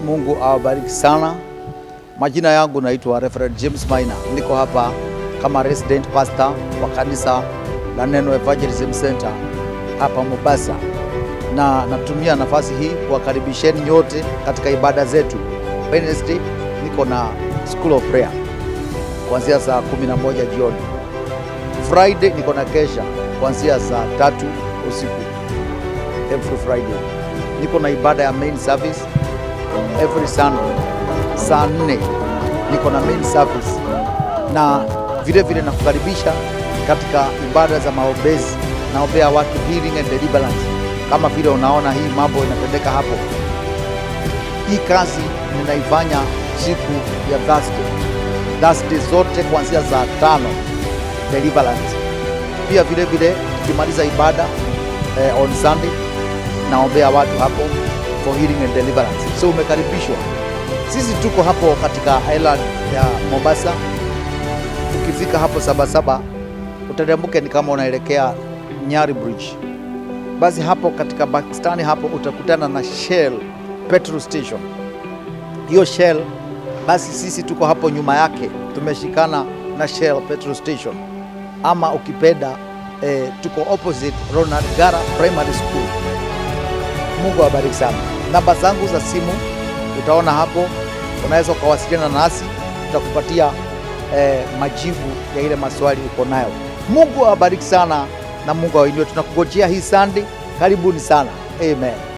Mungu awabariki sana. Majina yangu naitwa Reverend James Maina, niko hapa kama resident pastor wa kanisa la Neno Evangelism Center hapa Mombasa, na natumia nafasi hii kuwakaribisheni nyote katika ibada zetu. Wednesday niko na School of Prayer kuanzia saa 11 jioni. Friday niko na kesha kuanzia saa tatu usiku every Friday. Niko na ibada ya main service every Sunday saa nne niko na main service, na vile vile nakukaribisha katika ibada za maombezi. Naombea watu healing and deliverance, kama vile unaona hii mambo inatendeka hapo. Hii kazi ninaifanya siku ya Thursday, Thursday zote kuanzia saa tano deliverance. Pia vile vile tukimaliza ibada eh, on Sunday naombea watu hapo for healing and deliverance. So umekaribishwa. Sisi tuko hapo katika island ya Mombasa. Ukifika hapo Sabasaba uteremke ni kama unaelekea Nyari Bridge. Basi hapo katika Pakistani hapo utakutana na Shell petrol station. Hiyo Shell basi sisi tuko hapo nyuma yake, tumeshikana na Shell petrol station, ama ukipenda eh, tuko opposite Ronald Gara Primary School. Mungu awabariki sana. Namba zangu za simu utaona hapo, unaweza ukawasiliana nasi, tutakupatia eh, majibu ya ile maswali uko nayo. Mungu awabariki sana na Mungu awainue. Tunakungojea hii Sunday, karibuni sana. Amen.